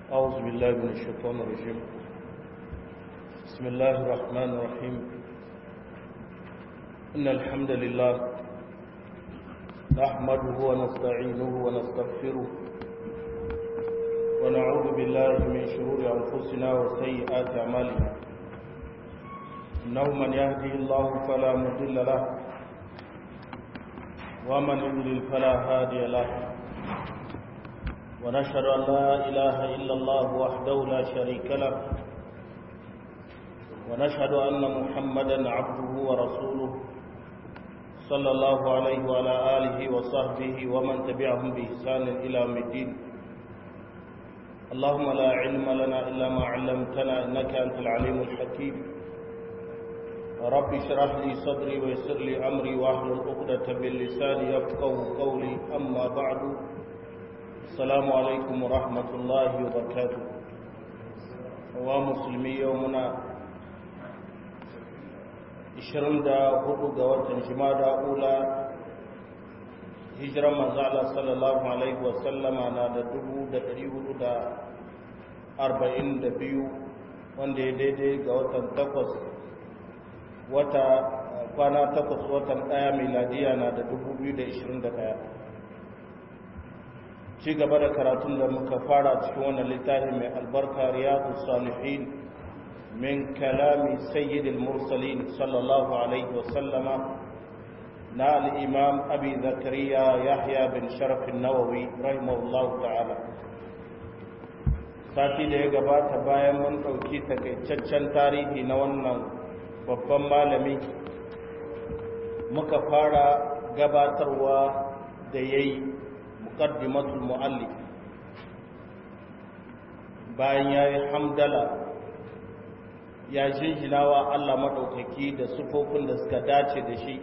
أعوذ بالله من الشيطان الرجيم بسم الله الرحمن الرحيم إن الحمد لله نحمده ونستعينه ونستغفره ونعوذ بالله من شرور أنفسنا وسيئات أعمالنا إنه من يهدي الله فلا مضل له ومن يضلل فلا هادي له ونشهد أن لا إله إلا الله وحده لا شريك له ونشهد أن محمدا عبده ورسوله صلى الله عليه وعلى آله وصحبه ومن تبعهم بإحسان إلى يوم الدين اللهم لا علم لنا إلا ما علمتنا إنك أنت العليم الحكيم رب اشرح لي صدري ويسر لي أمري واحلل عقدة من لساني يفقه قولي أما بعد السلام عليكم ورحمة الله وبركاته ومسلمي يومنا 24 ga watan jimada ula hijiran manzala sallallahu alaihi wasallama na da 442 wanda ya daidai ga watan takwas wata kwana takwas watan daya miladiya na da 2021 ci gaba da karatun da muka fara cikin wannan littafi mai albarka riyadu salihin min kalami sayyidil mursalin sallallahu alaihi wasallama na al'imam abi zakariya yahya bin sharafin nawawi rahimahullahu ta'ala sati da ya gabata bayan mun ɗauki takaitaccen tarihi na wannan babban malami muka fara gabatarwa da ya yi muqaddimatul muallif bayan yayi hamdala ya jinjinawa Allah madaukaki da sufofin da suka dace da shi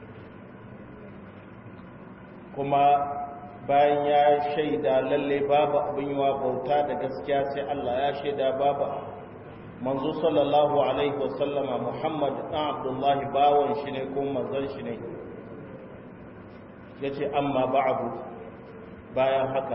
kuma bayan ya shaida lalle babu abin yiwa bauta da gaskiya sai Allah ya shaida babu manzo sallallahu alaihi wasallama Muhammad dan Abdullahi bawon shi ne ko manzon shi ne yace amma ba'du bayan haka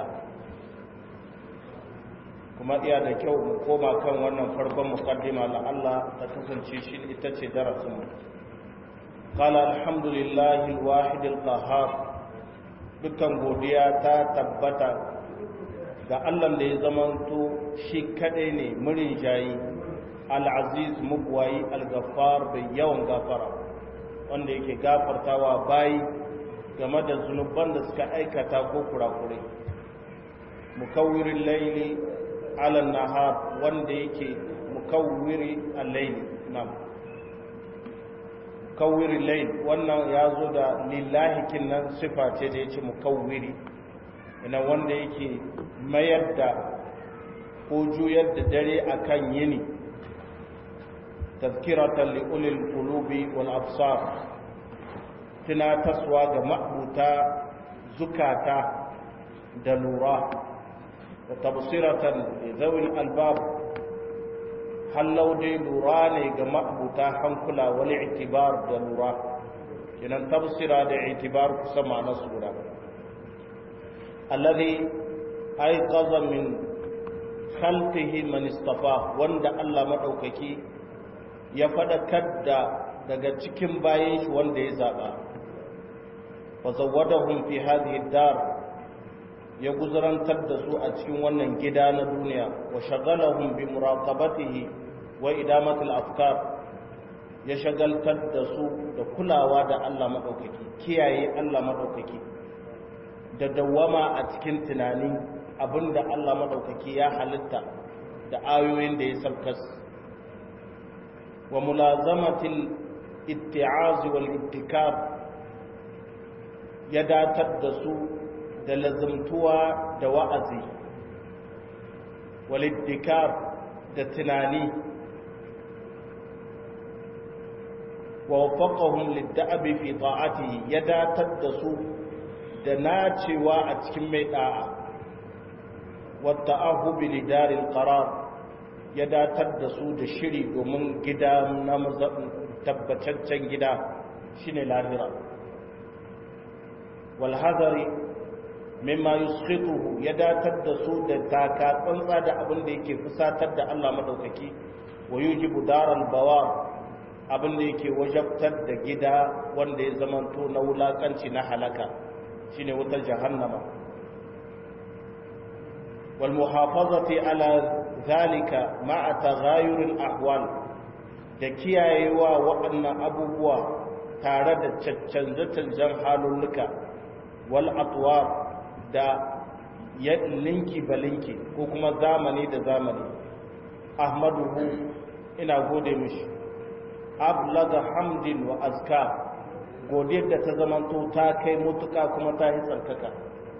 kuma iya da kyau mu koma kan wannan farkon muqaddima la Allah ta kasance shi ita ce darasin mu qala alhamdulillahi alwahid alqahhar dukkan godiya ta tabbata ga Allah da ya zamanto shi kadai ne murin jayi al-aziz mubwayi al-ghaffar bai yawan gafara wanda yake gafartawa bayi game da zunuban da suka aikata ko kurakurai mukawwirin laili ala nahar wanda yake mukawwiri al-laili nam mukawwirin laili wannan ya zo da lillahi kinnan sifa ce da yace mukawwiri ina wanda yake mayar da ko juyar da dare akan yini tazkiratan li ulil qulubi wal absar tunataswa ga ma'abuta zukata da lura da tabsiratan zawil albab hallau dai lura ne ga ma'abuta hankula wani itibar da lura kinan tabsira da itibar kusa ma'ana sura alladhi ayqaza min khalqihi man istafa wanda Allah madaukaki ya fadakar da daga cikin bayan shi wanda ya zaba fazawadahum fi hadhihi dar ya guzarantar da su a cikin wannan gida na duniya wa shagalahum bi muraqabatihi wa idamati al-afkar ya shagaltar da su da kulawa da Allah madaukaki kiyaye Allah madaukaki da dawama a cikin tunani abinda Allah madaukaki ya halitta da ayoyin da ya sabkas wa mulazamatil itti'az wal ittikab ya datar da su da lazumtuwa da wa'azi waliddikar da tunani wa wafaqahum lidda'abi fi ta'atihi ya datar da su da nacewa a cikin mai da'a wa ta'ahubi lidaril qarar ya datar da su da shiri domin gida na tabbataccen gida shine lahira walhazari mimma yuskhituhu ya datar da su da taka tsantsa da abin da yake fusatar da Allah madaukaki wa yujibu daral bawar abin da yake wajabtar da gida wanda ya zamanto na wulakanci na halaka shine wutar jahannama wal muhafazati ala zalika ma'a taghayur al ahwal da kiyayewa waɗannan abubuwa tare da canje-canjen halulluka wal atwar da ya linki balinki ko kuma zamani da zamani ahmaduhu ina gode mishi ablaga hamdin wa azka godiyar da ta zamanto ta kai mutuka kuma ta yi tsarkaka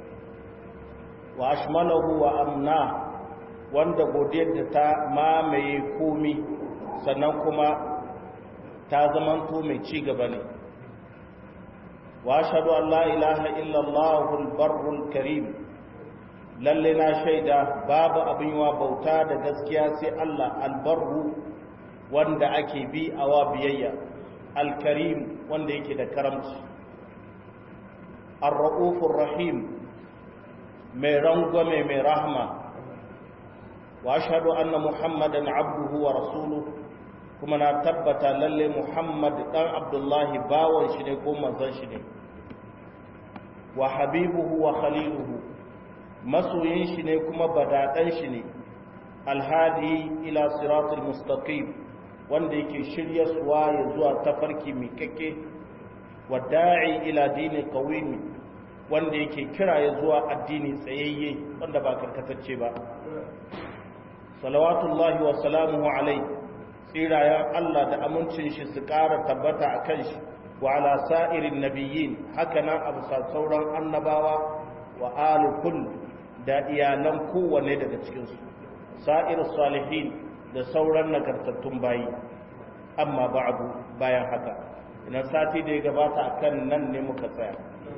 wa ashmalahu wa amna wanda godiyar da ta mamaye komi sannan kuma ta zamanto mai ci gaba ne wa ashhadu an la ilaha illa allahul barrul karim lalle na shaida babu abin wa bauta da gaskiya sai Allah albarru wanda ake bi a wa biyayya alkarim wanda yake da karamci ar-ra'ufur rahim mai rangwame mai rahma wa ashhadu anna muhammadan abduhu wa rasuluhu kuma na tabbata lalle muhammad dan abdullahi bawan shi ne ko manzon shi ne wa habibuhu wa khaliluhu masoyin shi ne kuma badaɗan shi ne alhadi ila siratul mustaqim wanda yake shirya suwa ya zuwa tafarki mai kake wa da'i ila dini qawimi wanda yake kira ya zuwa addini tsayayye wanda ba karkatacce ba salawatullahi wa salamuhu alai tsirayen Allah da amincin shi su ƙara tabbata a kan shi wa ala sa'irin nabiyyin haka nan a bisa sauran annabawa wa alikul da iyalan kowane daga cikinsu sa'ir salihin da sauran nagartattun bayi amma ba'adu bayan haka ina sati da ya gabata akan nan ne muka tsaya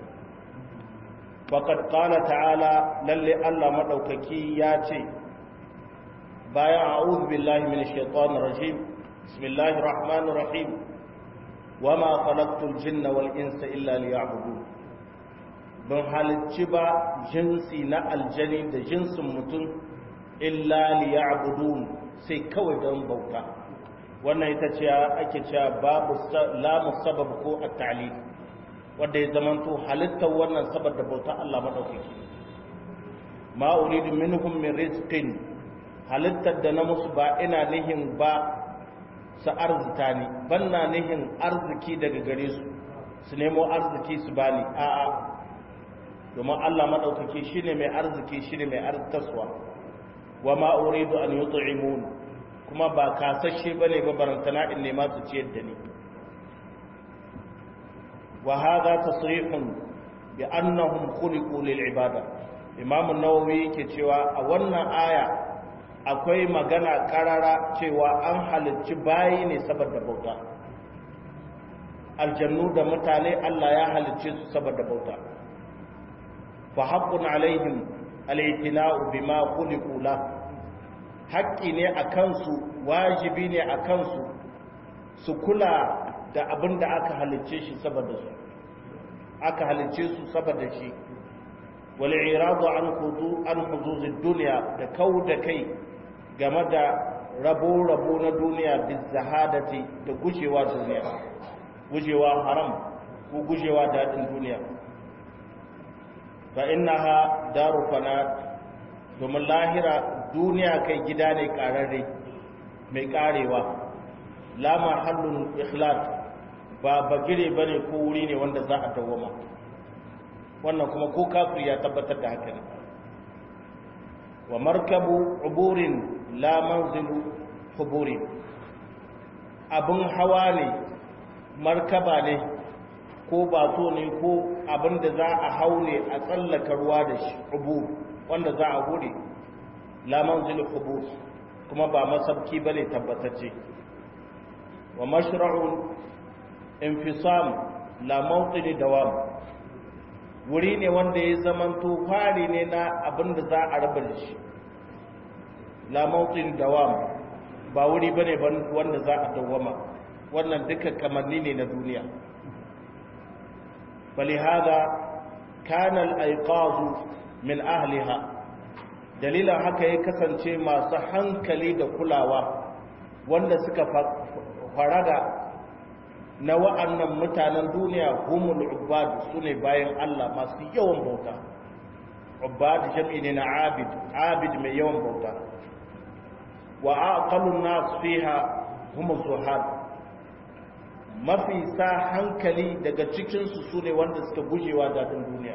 faqad qala ta'ala lalle Allah madaukaki ya ce bayan a'udhu billahi minash shaitanir rajim bismillahir rahmanir rahim wama khalaqtul jinna wal insa illa liya'budun ban halicci ba jinsi na aljani da jinsin mutum illa liya'budun sai kawai don bauta wannan ita ce ake cewa babu lamu sabab ko at-ta'lil wanda ya zamanto halittar wannan saboda bauta Allah madaukaki ma uridu minhum min rizqin halittar da na musu ba ina nihin ba su arzita ni banna nihin arziki daga gare su su nemo arziki su bani a'a domin Allah maɗaukaki shi ne mai arziki shi ne mai arzitaswa wa ma'uridu an yi tu'imun kuma ba kasashe ba ne barantana in nema su ciyar da ni wa haza tasrihun bi annahum khuliqu lil ibada imam an-nawawi yake cewa a wannan aya akwai magana karara cewa an halicci bayi ne saboda bauta aljannu da mutane Allah ya halicce su saboda bauta فحق عليهم الاعتناء بما خلقوا له haƙƙi ne a kansu wajibi ne a kansu su kula da abin da aka halicce shi saboda su aka halicce su saboda shi wal iradu an hudu an huduzid dunya da kau da kai game da rabo rabo na duniya bi zahadati da gujewa duniya gujewa haram ko gujewa dadin duniya fa innaha daru fanat domin lahira duniya kai gida ne kararre mai karewa la mahallun ikhlas ba bagire bane ko wuri ne wanda za a dawoma wannan kuma ko kafir ya tabbatar da haka ne wa markabu uburin la manzilu huburin abin hawa ne markaba ne ko bato ne ko abin da za a hau ne a tsallaka ruwa da shi ubur wanda za a hure la manzilu hubur kuma ba masabki bane tabbatacce wa mashra'un infisam la mawqini dawam wuri ne wanda ya zamanto fari ne na abin da za a raba da shi la mawqini dawam ba wuri bane wanda za a dawama wannan duka kamanni ne na duniya فلهذا kana al-aiqazu min ahliha dalilan haka ya kasance masu hankali da kulawa wanda suka faraga na wa'annan mutanen duniya humul ubad sune bayan Allah masu yawan bauta ubad jam'i ne na abid abid mai yawan bauta wa aqalun nas fiha humul zuhad mafi sa hankali daga cikin su sune wanda suka gujewa dadin duniya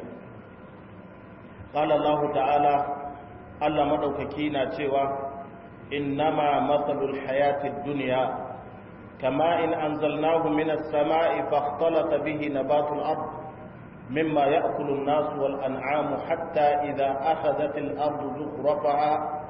qala Allah ta'ala Allah madaukaki na cewa innama matsalul hayatid dunya كما إن أنزلناه من السماء فاختلط به نبات الأرض مما يأكل الناس والأنعام حتى إذا أخذت الأرض زخرفها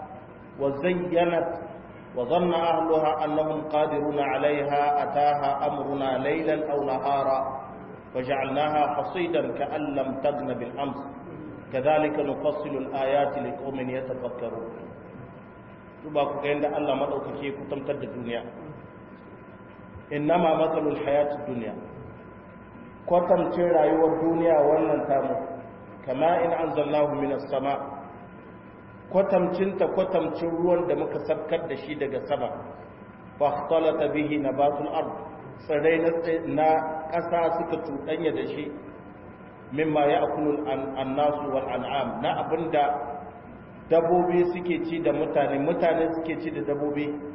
وزينت وظن أهلها أنهم قادرون عليها أتاها أمرنا ليلا أو نهارا وجعلناها حصيدا كأن لم تغن بالأمس كذلك نفصل الآيات لقوم يتفكرون تباكو كأن الله مدوكي كتمتد الدنيا innama matsalul hayatun duniya kwatancin rayuwar duniya wannan tamu kama in an zallahu minas sama kwatamcinta kwatamcin ruwan da muka sabkar da shi daga sama fahtalata bihi nabatul ard tsirrai na ƙasa suka cuɗanya da shi mimma ya akulul annasu wal an'am na abinda dabobi suke ci da mutane mutane suke ci da dabobi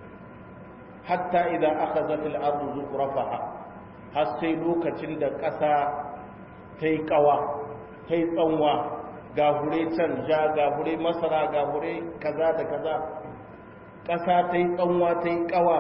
hatta idan aka zafi al'adu zukurafaha har sai lokacin da ƙasa ta yi ƙawa ta yi tsanwa ga hure can ja ga hure masara ga hure kaza da kaza ƙasa ta yi tsanwa ta yi ƙawa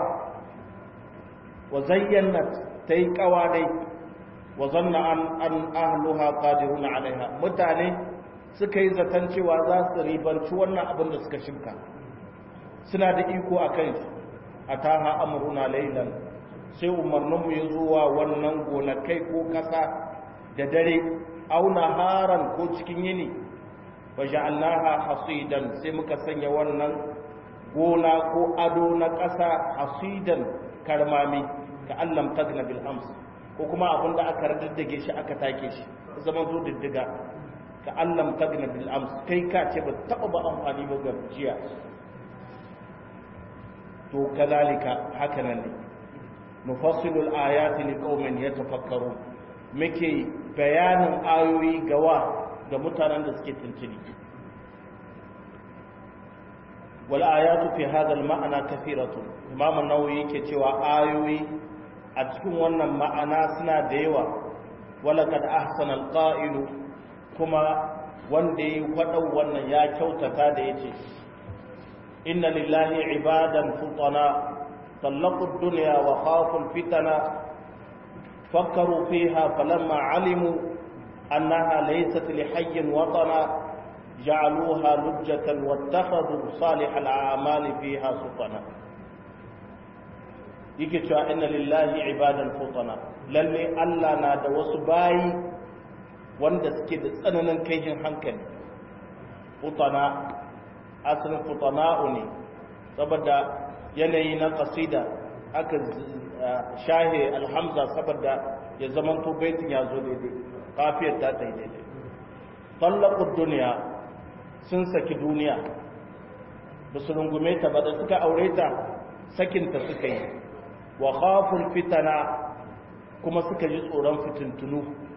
wa zayyana ta yi ƙawa dai wa zanna an an ahluha qadiruna alaiha mutane suka yi zaton cewa za su ribanci wannan abin da suka shimka suna da iko a kan shi a taha amuruna lailan sai umarninmu ya zuwa wannan gonakai ko ƙasa da dare auna haran ko cikin yini wa ja'alnaha hasidan sai muka sanya wannan gona ko ado na ƙasa hasidan karmami ka allam tagna bil ams ko kuma abin da aka raddige shi aka take shi zaman zo diddiga ka allam tagna bil ams kai ka ce ba taba ba amfani ba ga jiya to kazalika hakanan ne nufassilul ayati liqaumin yatafakkarun muke bayanin ayoyi gawa ga mutanen da suke tuntuni wal ayatu fi hadha al ma'ana kathiratun imam an-nawawi yake cewa ayoyi a cikin wannan ma'ana suna da yawa wala kad ahsana al qa'ilu kuma wanda ya faɗau wannan ya kyautata da yace inna lillahi ibadan futana طلقوا الدنيا وخافوا الفتنة فكروا فيها فلما علموا أنها ليست لحي وطنا جعلوها لجة واتخذوا صالح الأعمال فيها سطنا yake cewa inna lillahi ibadan futana lalle Allah na da wasu bayi wanda suke da tsananin kaihin hankali futana asalin futana'u ne saboda yanayi na kasida aka shahe alhamza saboda ya zaman to baitin ya zo daidai kafiyar ta ta yi daidai tallakun duniya sun saki duniya ba su rungume ta ba da suka aure ta sakinta suka yi wa khaful fitana kuma suka ji tsoron fitintunu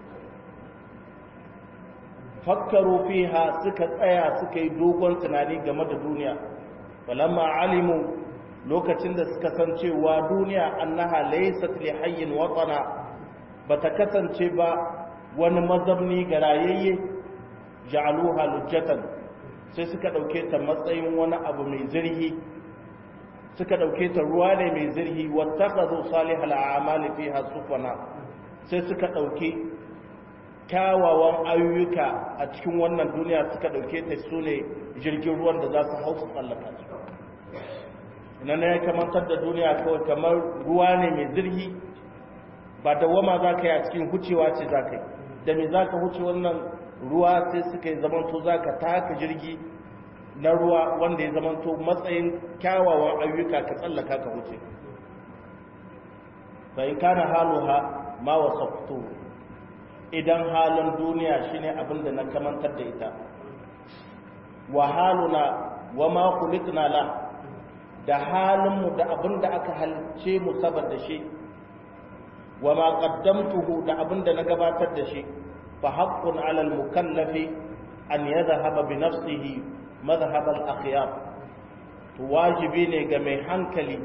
fakkaru fiha suka tsaya suka yi dogon tunani game da duniya falamma alimu lokacin da suka san cewa duniya annaha laysat li hayyin watana bata kasance ba wani mazabni ga rayayye ja'aluha lujjatan sai suka dauke ta matsayin wani abu mai zirhi suka dauke ta ruwa ne mai zirhi wattakhadhu salihal a'mali fiha sufana sai suka dauke kyawawan ayyuka a cikin wannan duniya suka dauke ta sune jirgin ruwan da za su hau su tsallaka su nan ya kamantar da duniya kawai kamar ruwa ne mai zirgi ba da wama za ka yi a cikin hucewa ce za ka yi da me za ka huce wannan ruwa sai suka yi zamanto za ka taka jirgi na ruwa wanda ya zamanto matsayin kyawawan ayyuka ka tsallaka ka huce bai kana haluha ma wasaftu idan halin duniya shine abin da na kamantar da ita wa haluna wa ma khuliqna la da halinmu da abin da aka halce mu saboda shi wa ma qaddamtuhu da abin da na gabatar da shi fa haqqun 'ala al-mukallafi an yadhhaba bi nafsihi madhhab al-akhyar to wajibi ne ga mai hankali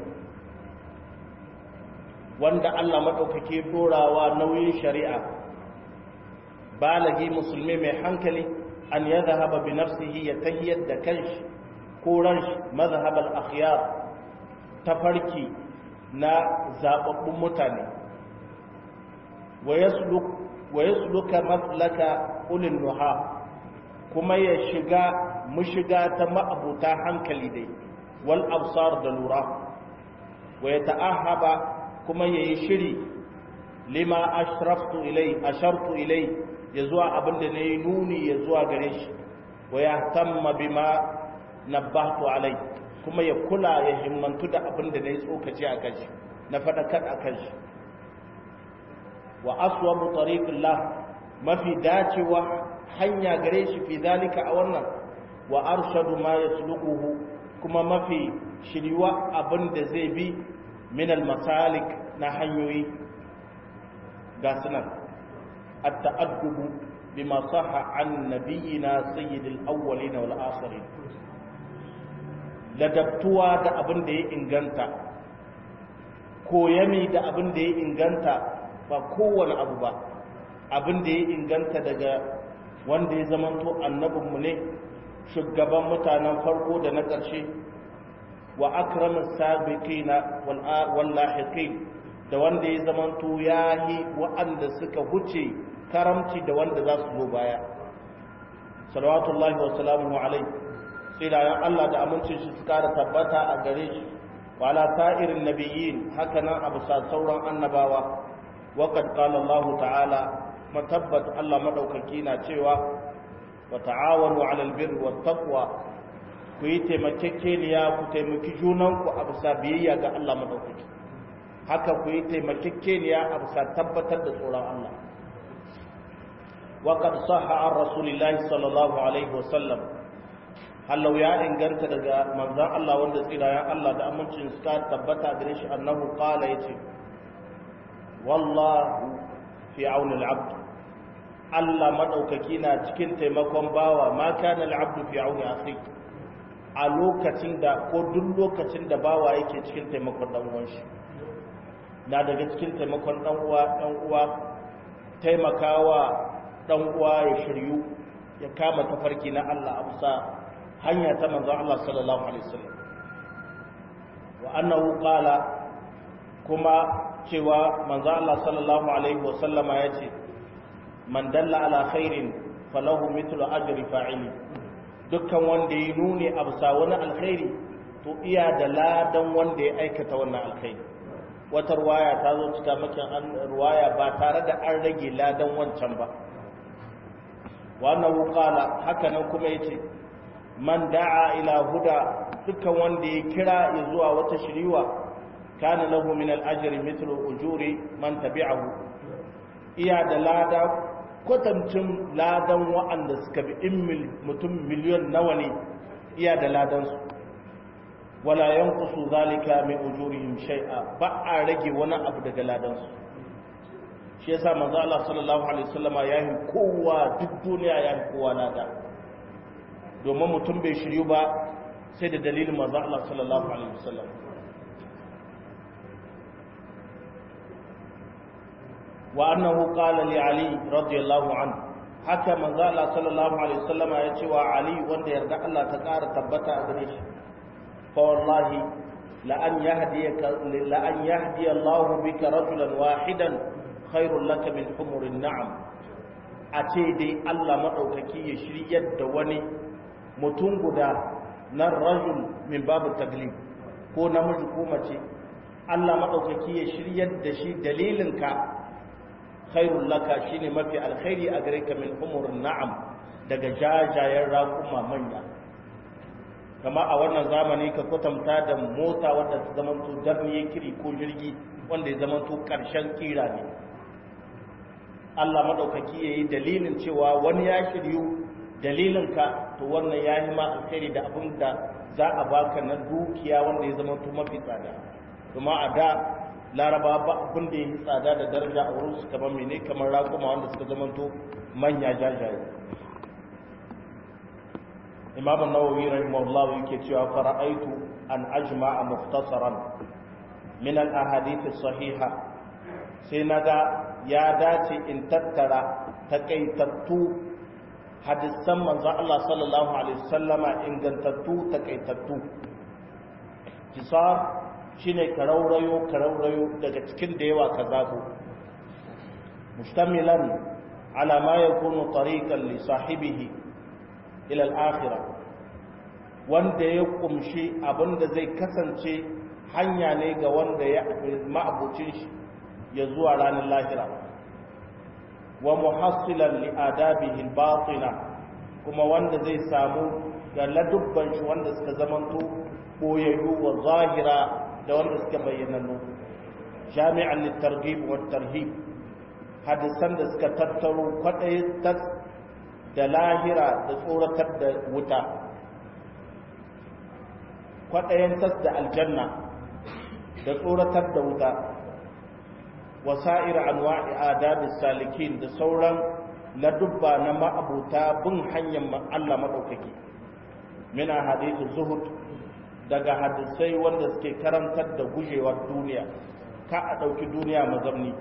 wanda Allah madaukake dorawa nauyin shari'a balagi musulmi mai hankali an yadhhaba bi nafsihi ya tahiyyar da kanshi ko ranshi madhhab al-akhyar tafarki na zababbun mutane wa yasluka maslaka ulil nuha kuma ya shiga mushiga ta ma'abuta hankali dai wal absar da lura wa ya ta'ahaba kuma ya yi shiri lima ashraftu ilai ashartu ilai ya zuwa abinda na yi nuni ya zuwa gare shi wa ya tamma bima nabbahtu alai kuma ya kula ya himmantu da abinda na yi tsokaci a kan shi na faɗakar a kan shi wa aswabu tariqillah mafi dacewa hanya gare shi fi zalika a wannan wa arshadu ma yasluquhu kuma mafi shiriwa abin da zai bi min masalik na hanyoyi ga sunan at-ta'addubu bima sahha an nabiyina sayyidil awwalin wal akhirin ladabtuwa da abin da ya inganta koyami da abin da ya inganta ba kowane abu ba abin da ya inganta daga wanda ya zamanto annabinmu ne shugaban mutanen farko da na ƙarshe wa akramin sabiqina wal lahiqin da wanda ya zamanto yahi wa'anda suka huce karamci da wanda za su zo baya salawatullahi wa salamuhu alai tsirayen Allah da amincin shi su kara tabbata a gare shi wa ala sa'irin nabiyyin haka nan abu sa sauran annabawa وقد قال الله تعالى متبت الله مدوكaki na cewa wa ta'awanu 'alal birri wat taqwa ku yi taimakekeniya ku taimaki junanku a bisa biyayya ga Allah madaukaki haka ku yi taimakekeniya a bisa tabbatar da tsoron Allah wa qad sahha an rasulillahi sallallahu alaihi wa sallam hallau ya inganta daga manzon Allah wanda tsirayen Allah da amincin suka tabbata gare shi annahu qala yace wallahu fi auni al'abd Allah madaukaki na cikin taimakon bawa ma kana al'abd fi auni akhi a lokacin da ko duk lokacin da bawa yake cikin taimakon dan uwan shi na daga cikin taimakon dan uwa dan uwa taimakawa dan uwa ya shiryu ya kama tafarki na Allah a bisa hanya ta manzon Allah sallallahu alaihi wasallam wa annahu qala kuma cewa manzo Allah sallallahu alaihi wasallama yace man dalla ala khairin falahu mithlu ajri fa'ili dukkan wanda ya nuni a bisa wani alkhairi to iya da ladan wanda ya aikata wannan alkhairi wata ruwaya ta zo cika makin an ruwaya ba tare da an rage ladan wancan ba wannan qala haka nan kuma yace man da'a ila huda dukkan wanda ya kira ya zuwa wata shiriwa kana lahu min al-ajri mithlu ujuri man tabi'ahu iya da lada kwatancin ladan wa'anda suka bi in mutum miliyon nawa ne iya da ladan su wala yanqusu zalika min ujurihim shay'a ba a rage wani abu daga ladan su shi yasa manzo Allah sallallahu alaihi wasallama ya yi kowa duk duniya ya yi kowa lada domin mutum bai shiryu ba sai da dalilin manzo Allah sallallahu alaihi wasallam wa annahu qala li ali radiyallahu anhu haka manzo Allah sallallahu alaihi wasallama ya ce wa ali wanda yarda Allah ta ƙara tabbata a gare shi fa wallahi la an yahdiyaka la an yahdi Allah bika rajulan wahidan khairul laka min humurin na'am a ce dai Allah madaukaki ya shiryar da wani mutum guda na rajul min babu taglib ko namiji ko mace Allah madaukaki ya shiryar da shi dalilinka khairul laka shine mafi alkhairi a gare ka min humurin na'am daga jajayen raƙuma manya kama a wannan zamani ka kwatanta da mota wadda ta zamanto darniye kiri ko jirgi wanda ya zamanto ƙarshen kira ne Allah maɗaukaki ya yi dalilin cewa wani ya shiryu dalilinka to wannan ya yi ma alkhairi da abin da za a baka na dukiya wanda ya zama mafi tsada kuma a da laraba ba abin da ya yi tsada da daraja a wurin su kamar mene kamar raƙuma wanda suka zama to manya jajaye imam an-nawawi rahimahullah yake cewa fara'aitu an ajma'a mukhtasaran min al-ahadith as-sahiha sai naga ya dace in tattara takaitattu hadisan manzon Allah sallallahu alaihi wasallama ingantattu takaitattu kisar shine karaurayo karaurayo daga cikin da yawa ka zabo mustamilan ala ma yakunu tariqan li sahibihi ila al-akhirah wanda ya kumshi abinda zai kasance hanya ne ga wanda ya ma'abucin shi ya zuwa ranar lahira wa muhassilan li adabihi batina kuma wanda zai samu ga ladubban shi wanda suka zamanto boyayyu wa zahira da wanda suka bayyanannu jami'an litarghib wa tarhib hadisan da suka tattaro kwadai da lahira da tsoratar da wuta kwadayen tas da aljanna da tsoratar da wuta wasa'ir anwa'i adabis salikin da sauran ladubba na ma'abuta bin hanyar Allah madaukaki mina hadithu zuhud daga hadisai wanda suke karantar da gujewar duniya ka a ɗauki duniya mazamni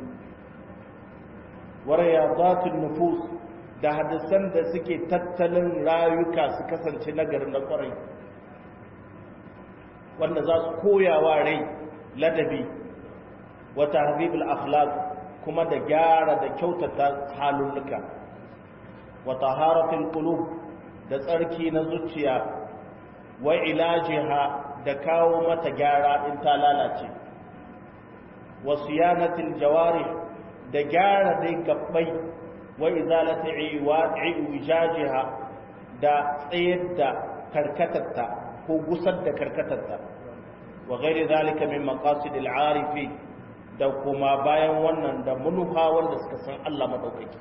warayazatun nufus da hadisan da suke tattalin rayuka su kasance nagarin da kwarai wanda za su koyawa rai ladabi wa tahdhibul akhlaq kuma da gyara da kyautata halulluka wa taharatul qulub da tsarki na zuciya wa ilajiha da kawo mata gyara in ta lalace wa siyanatil jawarih da gyara dai gabbai wa izalati iwajiha da tsayar da karkatarta ko gusar da karkatarta wa ghairi zalika min maqasidil arifi da kuma bayan wannan da munuha wanda suka san Allah madaukaki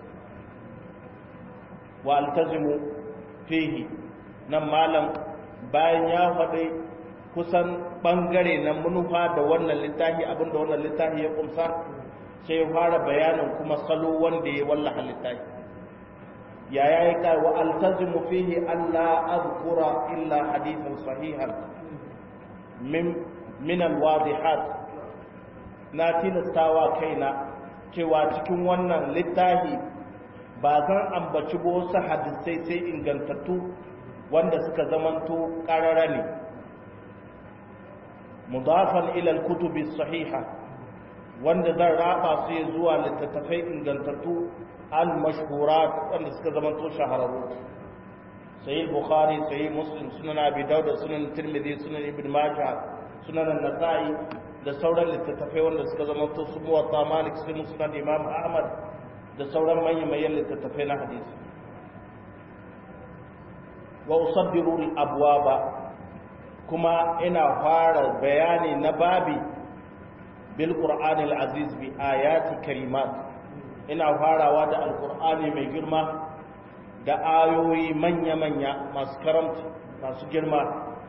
wa altazimu fihi nan malam bayan ya faɗi kusan ɓangare na manufa da wannan littafi abinda wannan littafi ya kumsa sai ya fara bayanin kuma salo wanda ya wallaha littafi ya ya yi kai wa altazimu fihi Allah azkura illa hadithan sahihan min min alwadihat na tilastawa kaina cewa cikin wannan littafi ba zan ambaci ba wasu hadisai sai ingantattu wanda suka zamanto ƙarara ne mudafan ilal kutubi sahiha wanda zan raba su ya zuwa littattafai ingantattu al-mashhurat wanda suka zamanto shahararru sahih bukhari sahih muslim sunan abi dawud sunan tirmidhi sunan ibn majah sunan an-nasa'i da sauran littattafai wanda suka zamanto su muwatta malik sunan sunan imam ahmad da sauran manyan littattafai na hadisi wa usabbiru al-abwaba kuma ina fara bayani na babi bil qur'ani al-aziz bi ayati karimat ina farawa da alqur'ani mai girma da ayoyi manya-manya masu karamci masu girma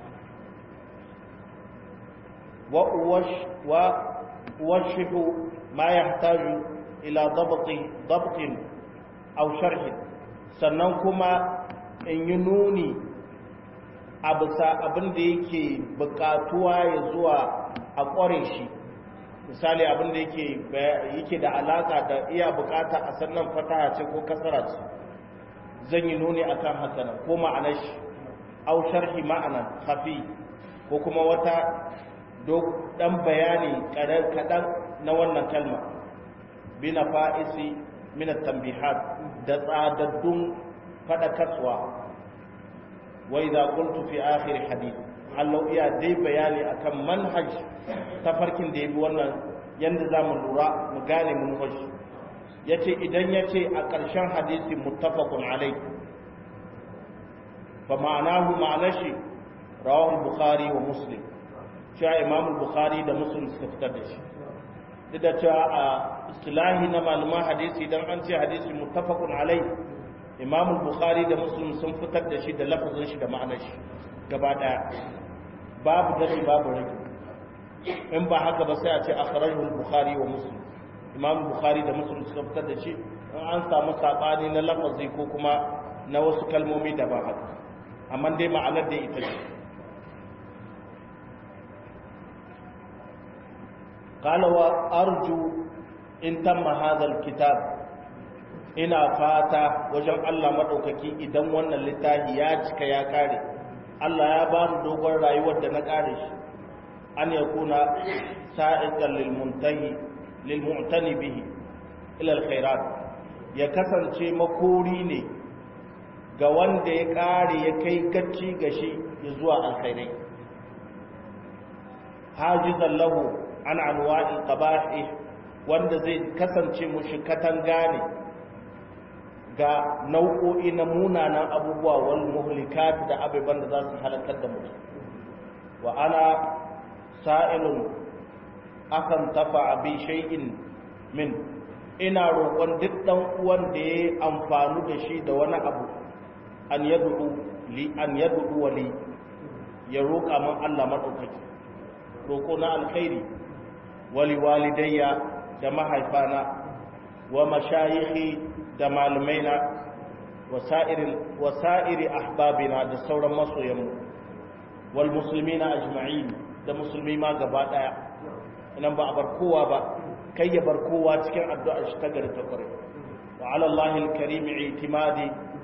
wa uwash wa uwashihu ma yahtaju ila dabti dabtin aw sharhin sannan kuma in yi nuni a bisa abin da yake bukatuwa ya zuwa a ƙware shi misali abin da yake da alaka da iya bukata a sannan fataha ce ko kasara ce zan yi nuni a kan hakanan ko ma'anar shi au sharhi ma'anan hafi ko kuma wata dan bayani kaɗan na wannan kalma bina fa'isi minat tambihat da tsadaddun faɗakarwa وإذا قلت في آخر حديث hallau iya dai bayani akan manhaj tafarkin da ya bi wannan yadda za mu lura mu gane mun hoshi ya ce idan ya ce a ƙarshen hadisi muttafaqun alai fa ma'anahu ma'anar shi rawahul bukhari wa muslim cewa imam bukhari da muslim suka fitar da shi duk da cewa a istilahi na malaman hadisi dan an ce hadisi muttafaqun alai imam bukhari da muslim sun fitar da shi da lafazin shi da ma'anar shi gaba daya babu dashi babu rage in ba haka ba sai a ce akhrajahu al-bukhari wa muslim imam bukhari da muslim suka fitar da shi in an samu sabani na lafazi ko kuma na wasu kalmomi da ba haka amma dai ma'anar da ita ce قال وارجو in tamma hadal kitab ina fata wajen Allah madaukaki idan wannan littafi ya cika ya kare Allah ya ba mu dogon rayuwar da na kare shi an yakuna sa'iqan lil muntahi lil mu'tani bihi ila al khairat ya kasance makori ne ga wanda ya kare ya kai gacci gashi zuwa alkhairai hajizan lahu an anwa'il qaba'ih wanda zai kasance mushi katanga ne ga nau'o'i na munanan abubuwa wal muhlikat da abubuwan da za su halakar da mutum wa ana sa'ilun akan tafa bi shay'in min ina roƙon duk dan uwan da yayi amfani da shi da wani abu an yad'u li an yad'u wali ya roƙa min Allah madaukaki roƙo na alkhairi wali walidayya da mahaifana wa mashayikhi da malumaina wa sa'iri ahbabina da sauran masoyanmu wal muslimina ajma'in da musulmi ma gaba daya nan ba a bar kowa ba kai ya bar kowa cikin addu'ar shi ta gari ta kware wa ala Allahil karim itimadi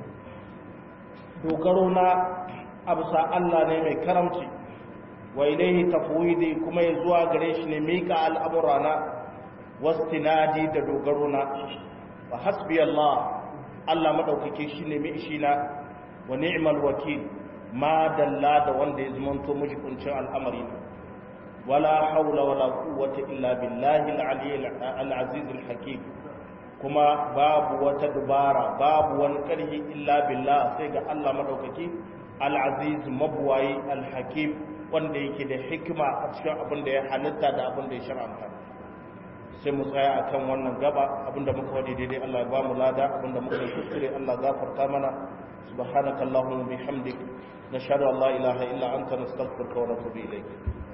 dogaro na abusa Allah ne mai karamci wa ilaihi tafwidi kuma ya zuwa gare shi ne mika al'amurana wastinadi da dogaro na wa hasbi Allah Allah madaukake shi ne mai shi na wa ni'mal wakil ma dalla da wanda ya zamanto miji kuncin al'amari na wala haula wala quwwata illa billahi al-ali al-aziz al-hakim kuma babu wata dubara babu wani karhi illa billah sai ga Allah madaukake al-aziz mabwayi al-hakim wanda yake da hikima a cikin abin da ya halitta da abin da ya shar'anta sai mu tsaya akan wannan gaba abinda muka wadi daidai Allah ya ba mu lada abinda muka yi kuskure Allah gafarta mana subhanakallahumma bihamdik nashhadu an la ilaha illa anta nastaghfiruka wa natubu ilayk